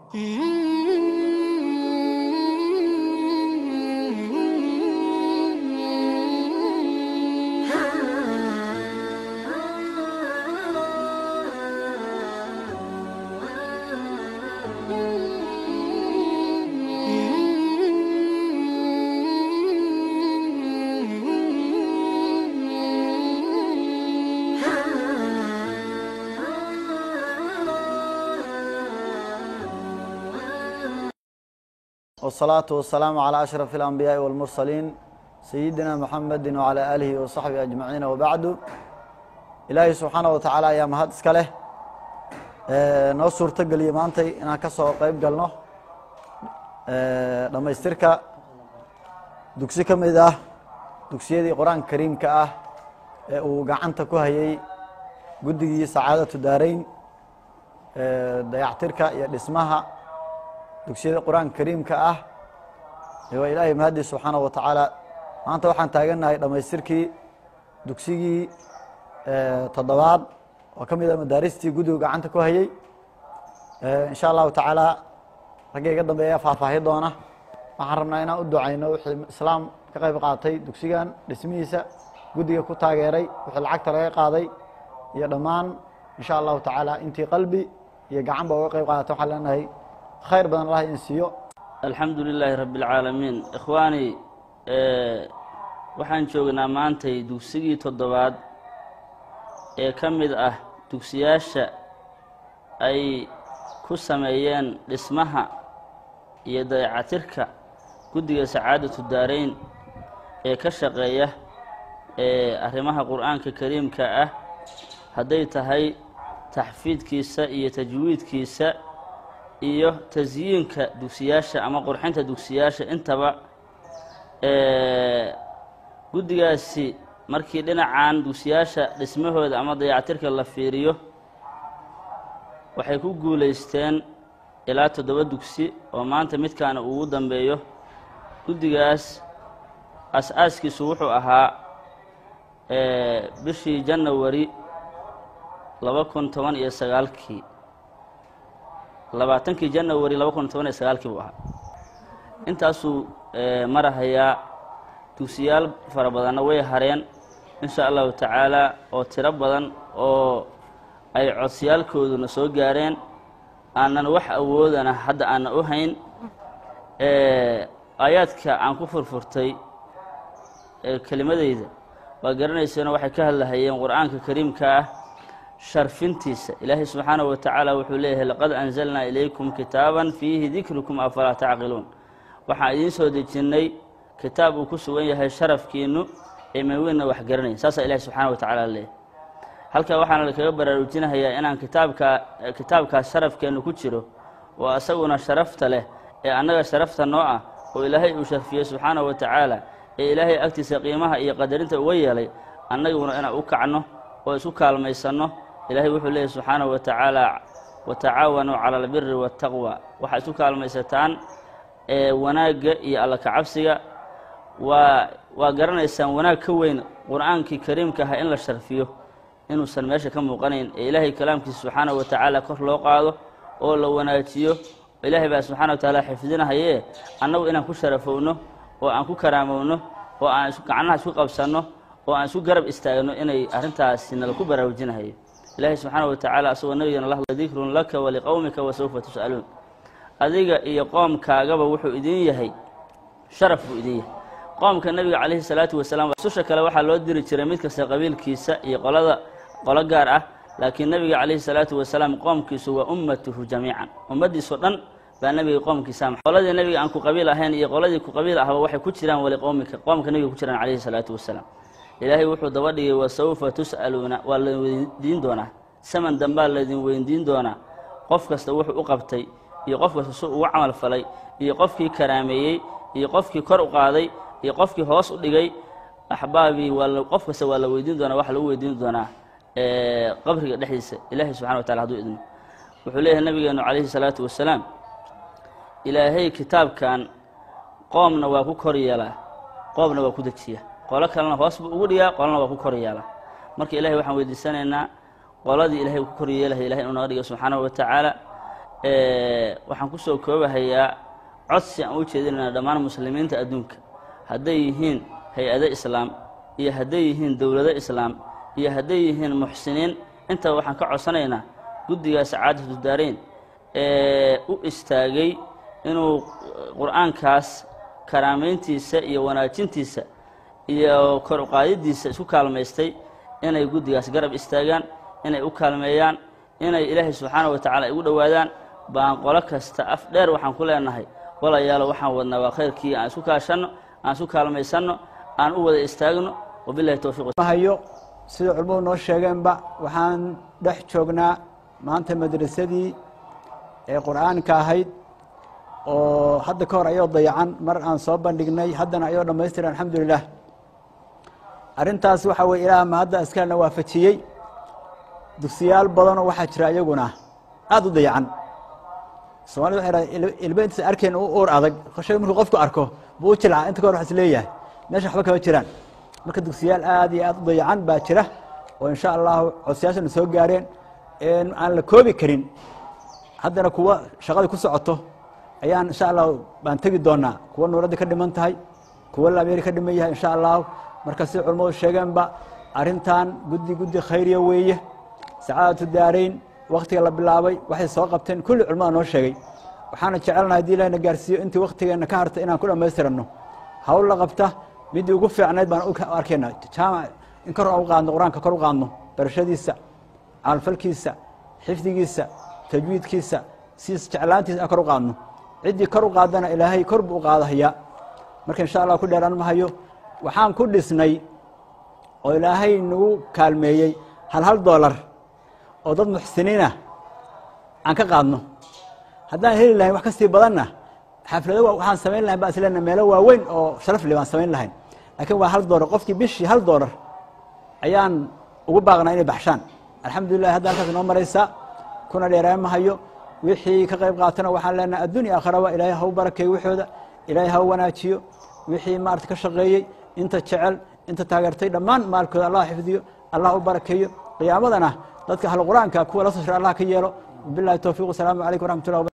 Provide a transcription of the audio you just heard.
والصلاة والسلام على أشرف الأنبياء والمرسلين سيدنا محمد وعلى آله وصحبه أجمعين وبعد إلaahay subxaanaه watacaala ayaa mahad iska leh noo suurto geliye maantay inaan ka soo qeyb galno dhammaystirka dugsi ka mid ah dugsiyadii qur-aanka kariimka ah ee uu gacanta ku hayay guddigii sacaadatu daarayn dayactirka iyo dhismaha dugsiyada qur-aanka kariimka ah waa ilaahay mahadii subxaanaه wa tacaala maanta waxaan taagannahay dhammaystirkii dugsigii toddobaad oo ka mid a madaaristii guddigu gacanta ku hayey insha allahu tacaala ragga iga dambeeya faahfaahi doona waxaan rabnaa inaan u ducayno wixii islaam ka qayb qaatay dugsigan dhismihiisa guddiga ku taageeray wixii lacagta laga qaaday iyo dhammaan insha allahu tacaala intii qalbi iyo gacanba uga qayb qaadata waxaan leenahay khayr badan allah in siiyo alxamdu lilaahi rabbi اlcaalamiin ikhwaani waxaan joognaa maantay dugsigii toddobaad ee ka mid ah dugsiyaasha ay ku sameeyeen dhismaha iyo dayacatirka guddiga sacaadatu daarayn ee ka shaqeeya ee arrimaha qur'aanka kariimka ah hadday tahay taxfiidkiisa iyo tajwiidkiisa iyo tasyiinka dugsiyaasha ama qurxinta dugsiyaasha intaba guddigaasi markii dhinacan dugsiyaasha dhismahooda ama dayactirka la fiiriyo waxay ku guulaysteen ilaa toddoba dugsi oo maanta midkaana ugu dambeeyo guddigaas as-aaskiisu wuxuu ahaa bishii janawari laba kun toban iyo sagaalkii labaatankii janawari laba kun toban iyo sagaalkii buu ahaa intaasuu marahayaa dugsiyaal fara badanna way hareen insha allahu tacaala oo tiro badan oo ay codsiyaalkooduna soo gaareen aanan wax awoodana hadda aanna u hayn aayaadka aan ku furfurtay kelimadeyda waa garanayseeno waxay ka hadlahayeen qur-aanka kariimka ah sharfintiisa ilaahay subxaanahu wa tacaala wuxuu leeyahay laqad anzalnaa ilaykum kitaaban fiihi dikrukum afalaa tacqiluun waxaan idiin soo dejinnay kitaab uu ku sugan yahay sharafkiinu ee maweynna wax garanaya saasaa ilahi subxaana wa tacala leeyahy halkaa waxaana lakaga baraarujinahayaa inaan kitaabkaa kitaabkaas sharafkeennu ku jiro oo asaguna sharafta leh ee annaga sharafta noo ah oo ilaahay uu sharfiyey subxaanahu wa tacaala ee ilaahay agtiisa qiimaha iyo qadarinta uga yeelay annaguna inaan u kacno oo isu kaalmaysanno ilaahay wuxuu leeyahy subxaanahu wa tacaala watacaawanuu cala albiri waataqwa waxaad isu kaalmaysataan ee wanaagga iyo alla kacabsiga waa waa garanaysaan wanaag ka weyn qur-aankii kariimka ahaa in la sharfiyo inuusan meesha ka muuqanayn ee ilaahay kalaamkiisa subxaanahu wa tacaala kor loo qaado oo la wanaajiyo ilaahay baa subxana wa tacaala xifdinahayee annagu inaan ku sharafowno oo aan ku karaamowno oo aan gacnaha isku qabsanno oo aan isku garab istaagno inay arrintaasi nala ku baraarujinahayo ilaahay subxaana wa tacaala asagoo nabigana la hadlay dikrun laka waliqowmika wasawfa tus'aluun adiga iyo qoomkaagaba wuxuu idin yahay sharaf buu idin yahay qoomka nebiga calayhi salaatu wasalaam susha kale waxaa loo diri jiray mid kasta qabiilkiisa iyo qolada qolo gaar ah laakiin nebiga calayhi salaatu wasalaam qoomkiisu waa ummatuhu jamiican ummaddiisoo dhan baa nebiga qoomkiisa qoladii nebiga aan ku qabiil ahayn iyo qoladii ku qabiil ahba waxay ku jiraan wali qowmika qoomka nebiga ku jiraan calayhi salaatu wasalaam ilaahay wuxuu daba dhigay wasawfa tus'aluuna waa laydin weydiin doonaa saman dambaa laydin weydiin doonaa qof kasta wuxuu u qabtay iyo qof kasta su ugu camal falay iyo qofkii karaameeyey iyo qofkii kor u qaaday iyo qofkii hoos u dhigay axbaabii waa qof kasta waa la weydiin doonaa waxa lagu weydiin doonaa qabriga dhexdiisa ilaahay subxana wa tacala haduu idmo wuxuu leeyahay nabigeenu calayhi salaatu wasalaam ilaahay kitaabkan qoomna waa ku kor yeelaa qoomna waa ku dejiya qolo kalena hoos buu ugu dhigaa qolona waa ku kor yeelaa marka ilahay waxaan weydiisanaynaa qoladii ilahay ku kor yeelaya ilahay inuu naga dhigo subxaanahu wa tacaala waxaan kusoo koobahayaa codsi aan u jeedinayna dhammaan muslimiinta adduunka hadday yihiin hay-ado islaam iyo hadday yihiin dowlado islaam iyo hadday yihiin muxsiniin intaba waxaan ka codsanaynaa guddiga sacaadatu daarayn ee u istaagay inuu qur-aankaas karaamayntiisa iyo wanaajintiisa iyo kor uqaadidiisa isku kaalmaystay inay guddigaas garab istaagaan inay u kaalmeeyaan inay ilaahay subxaana wa tacaala igu dhowaadaan baan qolo kasta af dheer waxaan ku leenahay walayaalo waxaan wadnaa waa khayrkii aan isku kaashanno aan isku kaalmaysanno aan u wada istaagno wabilahi towfiiq hayo sida culimmadu noo sheegeenba waxaan dhex joognaa maanta madrasadii ee qur'aanka ahayd oo hadda ka hor ayoo dayacan mar aan soo bandhignay haddana ayoo dhammaystiran alxamdulilah arrintaas waxaa weye ilaah ma hadda askarna waafajiyey dugsiyaal badanoo waxaa jira iyaguna aada u dayacan somalida waxay dhaha ilba intaas arkeen u uur adag shay markuu qofku arko buu u jilca inta ka hor wax is leeyahay meesha waxba kama jiraan marka dugsiyaal aad iyo aad u dayacan baa jira oo insha allahu codsayaashana soo gaareen aan la koobi karin haddana kuwa shaqadii ku socoto ayaan insha allahu baan tegi doonaa kuwa nuuradda ka dhiman tahay kuwa laamyari ka dhiman yahay insha allahu marka sida culimmadu sheegeenba arrintan guddi guddi khayriya weeye sacaadatu daarayn waktiga la bilaabay waxay soo qabteen kulli culimada noo sheegay waxaana jecelnahay hadii ilahi na gaarsiiyo intii waktigeenna ka harta inaan ku dhammaystiranno hawl la qabta midii ugu fiicnayd baan u arkayna jaamac in kor u qaadno qur-aanka kor u qaadno barashadiisa caalfalkiisa xifdigiisa tajwiidkiisa siis jeclaantiisa aan kor u qaadno ciddii kor u qaadana ilaahay kor buu u qaadahayaa marka insha allah ku dheeraan mahayo waxaan ku dhisnay oo ilaahay nagu kaalmeeyey hal hal doolar oo dad muxsiniinah aan ka qaadno haddaan heli lahayn wax ka sii badanna xaflado waxaan samayn lahayn baan isleena meelo waaweyn oo sharaf le baan samayn lahayn laakiin waa hal doolar qofkii bishii hal doolar ayaan ugu baaqnaa inay baxshaan alxamdulilah hadda halkaas inoo maraysaa kuna dheeraan mahayo wixii ka qayb qaatana waxaan leenahay addunya akharaba ilaahay ha u barakeeyo waxooda ilaahay ha u wanaajiyo wixii maarata ka shaqeeyey inta jecel inta taageertay dhammaan maalkooda allah xifdiyo allah u barakeeyo qiyaamadana dadka ahlu qur-aanka kuwa la soo shira allah ka yeelo bilahi towfiq wasalaamu calaykum waraxmat ullah